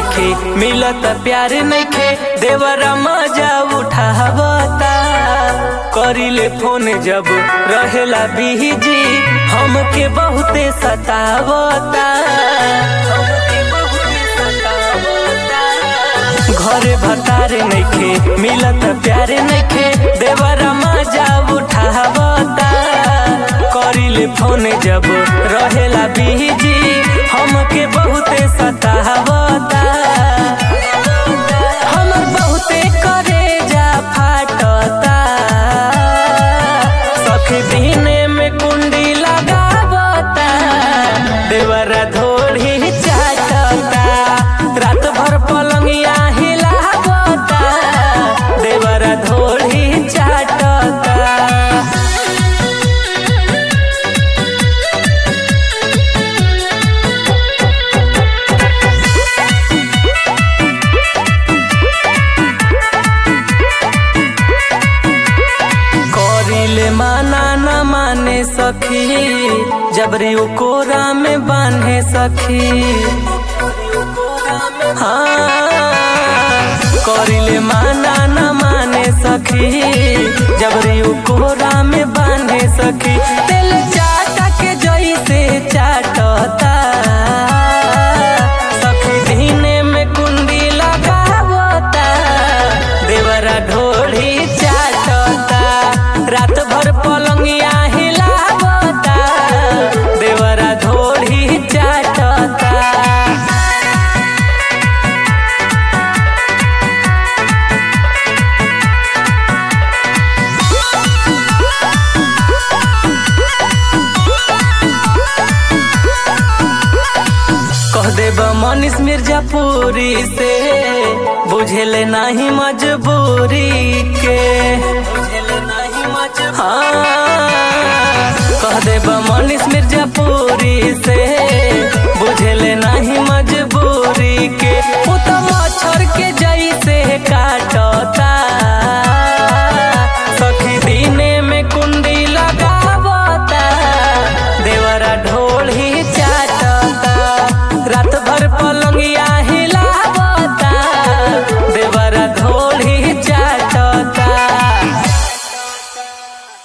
नइखे मिलत प्यार नइखे देवरा मजा उठावता करिले फोन जब रहेला बिजी हमके बहुते सतावता हमके बहुते सतावता घरे भतारे नइखे मिलत प्यारे नइखे देवरा मजा उठावता करिले फोन जब रहेला बिजी हमके बहुते सतावता हम बहुते करेजा फाटता सखी दिने में कुंडी लगावता देवरा धोड़ी चाटता रात भर पलंगिया हिलावता देवरा धोड़ी चाटता करिले माना न माने सखी जबरी उ कोरा में बांधे सखी हाँ करिले माना न माने सखी जबरी उ कोरा में बांधे सखी तेल चाटा के जैसे चाटता सखी दिने में कुंडी लगावता देवरा ढोढ़ी चाटता रात भर पलंगिया हिलावता देवरा ढोढ़ी चाटता कह देब मनीष मिर्जापुरी से बुझेले नहीं मजबूरी के हाँ कह देब मनीष